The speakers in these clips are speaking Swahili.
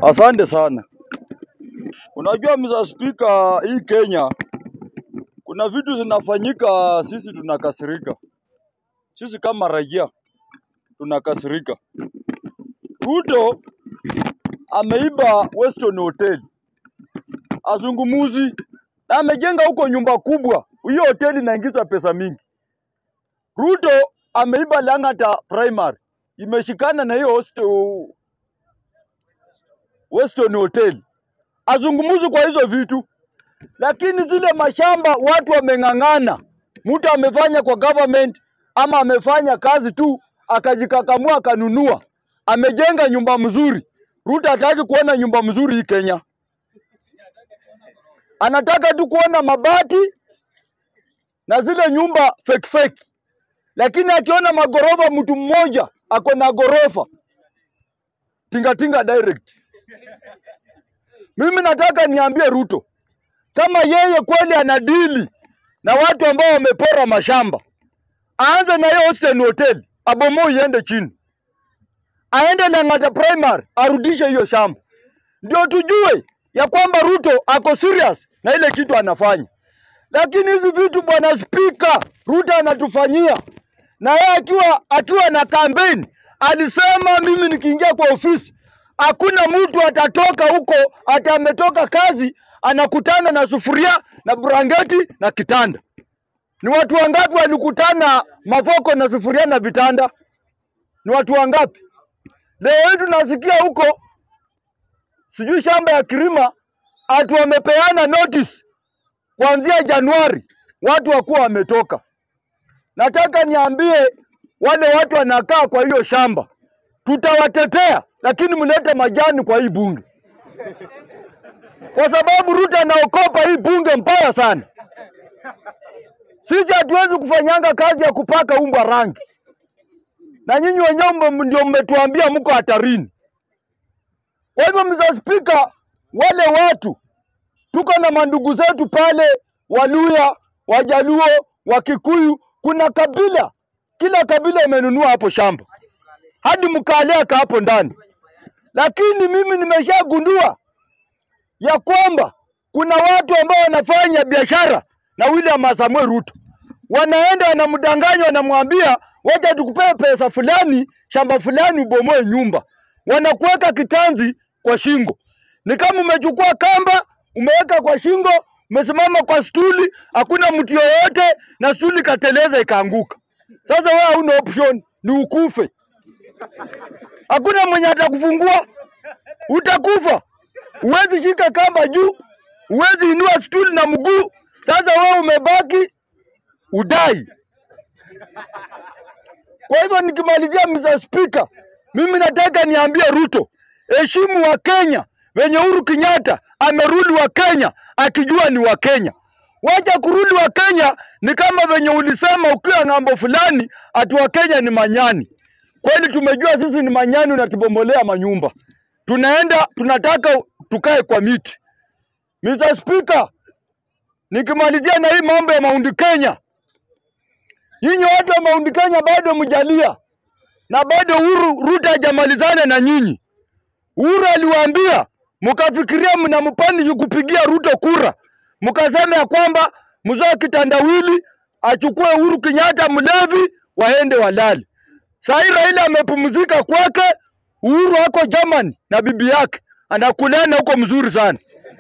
Asante sana. Unajua Mr. Speaker, hii Kenya kuna vitu zinafanyika, sisi tunakasirika. Sisi kama raia tunakasirika. Ruto ameiba Weston Hotel, azungumuzi na amejenga huko nyumba kubwa. Hiyo hoteli inaingiza pesa mingi. Ruto ameiba Lang'ata Primary, imeshikana na hiyo host- Weston Hotel. Azungumuzi kwa hizo vitu, lakini zile mashamba watu wameng'ang'ana. Mtu amefanya kwa government ama amefanya kazi tu akajikakamua akanunua, amejenga nyumba mzuri. Ruto hataki kuona nyumba mzuri hii Kenya, anataka tu kuona mabati na zile nyumba fake fake, lakini akiona magorofa, mtu mmoja ako na gorofa tingatinga direct. Mimi nataka niambie Ruto, kama yeye kweli anadili na watu ambao wamepora mashamba, aanze na hiyo Austin Hotel, abomoe iende chini, aende Lang'ata Primary, arudishe hiyo shamba, ndio tujue ya kwamba Ruto ako serious na ile kitu anafanya. Lakini hizi vitu bwana spika, Ruto anatufanyia na yeye akiwa akiwa na kampeni alisema, mimi nikiingia kwa ofisi hakuna mtu atatoka huko ati ametoka kazi anakutana na sufuria na brangeti na kitanda. Ni watu wangapi walikutana mavoko na sufuria na vitanda? Ni watu wangapi? Leo hii tunasikia huko sijui shamba ya Kirima ati wamepeana notice kuanzia Januari watu wakuwa wametoka. Nataka niambie wale watu wanakaa kwa hiyo shamba, tutawatetea, lakini mlete majani kwa hii bunge, kwa sababu Ruto anaokopa hii bunge mbaya sana. Sisi hatuwezi kufanyanga kazi ya kupaka umbwa rangi, na nyinyi wenyewe mme- ndio mmetuambia mko hatarini. Kwa hivyo, Mr. Speaker, wale watu tuko na mandugu zetu pale Waluya, Wajaluo, Wakikuyu, kuna kabila, kila kabila imenunua hapo shamba, hadi Mkaleaka hapo ndani. Lakini mimi nimeshagundua ya kwamba kuna watu ambao wanafanya biashara na William Samuel Ruto, wanaenda wanamdanganya, wanamwambia wacha tukupee pesa fulani, shamba fulani, ubomoe nyumba, wanakuweka kitanzi kwa shingo. Ni kama umechukua kamba umeweka kwa shingo, umesimama kwa stuli, hakuna mtu yoyote, na stuli kateleza ikaanguka. Sasa wewe hauna option, ni ukufe. Hakuna mwenye atakufungua, utakufa. Huwezi shika kamba juu, huwezi inua stuli na mguu. Sasa wewe umebaki udai. Kwa hivyo nikimalizia, Mr. Speaker, mimi nataka niambie Ruto, heshimu wa Kenya venye Uhuru Kenyatta amerudi wa Kenya akijua ni wa Kenya. Wacha kurudi wa Kenya ni kama venye ulisema ukiwa ng'ambo fulani ati wa Kenya ni manyani. Kweli tumejua sisi ni manyani, unatubomolea manyumba. Tunaenda tunataka tukae kwa miti. Mr. Speaker, nikimalizia na hii mambo ya Mount Kenya, nyinyi watu wa Mount Kenya bado mjalia na bado Uhuru Ruto hajamalizana na nyinyi. Uhuru aliwaambia mkafikiria mnampani kupigia Ruto kura, mkasema ya kwamba mzoe kitandawili achukue Uhuru Kenyatta mlevi, waende walale. Sahii Raila amepumzika kwake, Uhuru ako Germany na bibi yake anakulana huko mzuri sana,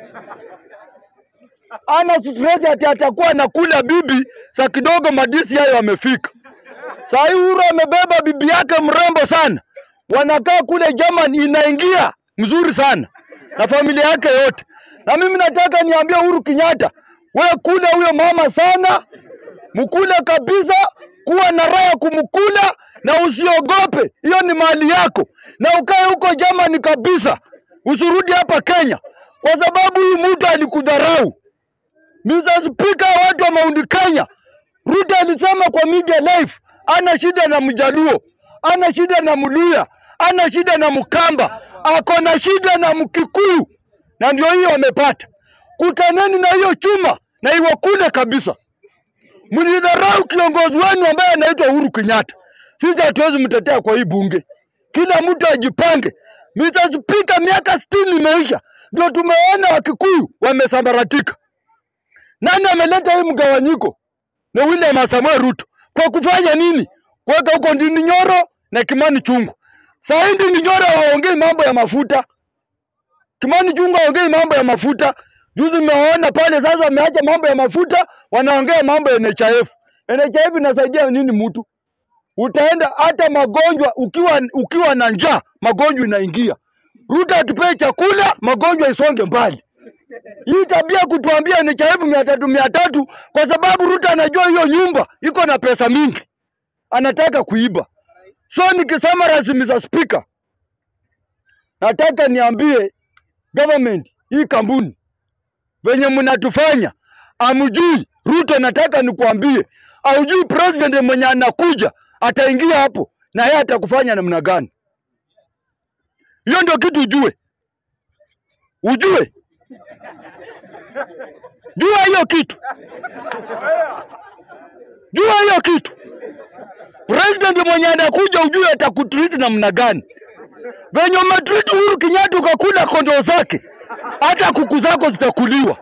ana stress ati atakuwa anakula bibi saa kidogo madisi hayo amefika. Sahii Uhuru amebeba bibi yake mrembo sana, wanakaa kule Germany, inaingia mzuri sana na familia yake yote. Na mimi nataka niambie Uhuru Kenyatta, we kule huyo mama sana, mkule kabisa, kuwa na raha ya kumkula na usiogope, hiyo ni mali yako, na ukae huko Germany kabisa, usirudi hapa Kenya kwa sababu huyu mtu alikudharau. Mr. Speaker, watu wa Mount Kenya, Ruto alisema kwa media live, ana shida na Mjaluo, ana shida na Mluya, ana shida na Mkamba, ako na shida na Mkikuyu, na ndio hiyo amepata. Kutaneni na hiyo chuma na iwakule kabisa. Mlidharau kiongozi wenu ambaye anaitwa Uhuru Kenyatta. Sisi hatuwezi mtetea kwa hii bunge. Kila mtu ajipange, Mr. Speaker, miaka sitini imeisha, ndio tumeona Wakikuyu wamesambaratika. Nani ameleta hii mgawanyiko? Ni William Samoei Ruto. Kwa kufanya nini? Kuweka huko Ndindi Nyoro na Kimani Chungwa. Saa hii Ndindi Nyoro hawaongei mambo ya mafuta, Kimani Chungwa haongei mambo ya mafuta. Juzi mmeona pale sasa wameacha mambo ya mafuta, wanaongea mambo ya NHIF. NHIF inasaidia nini mtu? Utaenda hata magonjwa ukiwa, ukiwa na njaa magonjwa inaingia. Ruto atupee chakula, magonjwa isonge mbali. Hii tabia kutuambia NHIF mia tatu mia tatu kwa sababu Ruto anajua hiyo nyumba iko na pesa mingi, anataka kuiba. So nikisema rasmi, Mr. Speaker, nataka niambie government hii kampuni venye mnatufanya amjui Ruto. Nataka nikuambie, aujui president mwenye anakuja ataingia hapo na yeye atakufanya namna gani? Hiyo ndio kitu ujue, ujue, jua hiyo kitu, jua hiyo kitu. President mwenye anakuja ujue atakutreat namna gani. Venye umetreat Uhuru Kenyatta ukakula kondoo zake, hata kuku zako zitakuliwa.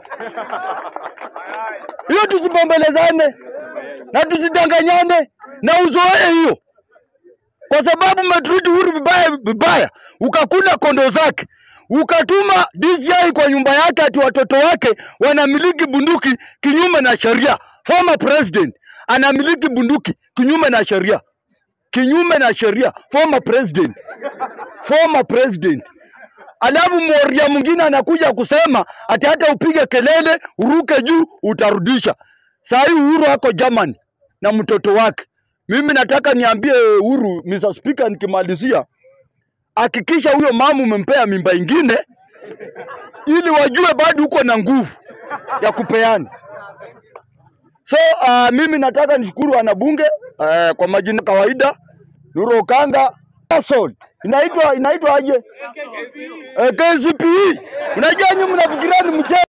Hiyo tusibembelezane na tusidanganyane na uzoee hiyo, kwa sababu umetreat Uhuru vibaya vibaya, ukakula kondoo zake, ukatuma DCI kwa nyumba yake ati watoto wake wanamiliki bunduki kinyume na sheria. Former president anamiliki bunduki kinyume na sheria, kinyume na sheria. Former president, former president alafu moria mwingine anakuja kusema ati hata upige kelele uruke juu utarudisha. Saa hii Uhuru ako Germany na mtoto wake. Mimi nataka niambie Uhuru, Mr. Speaker, nikimalizia, hakikisha huyo mama umempea mimba ingine, ili wajue bado uko na nguvu ya kupeana. So uh, mimi nataka nishukuru wanabunge uh, kwa majina kawaida, Nuru Okanga Sol inaitwa inaitwa aje? Eh, KCPE. Unajua nyinyi mnafikiria ni mchezo.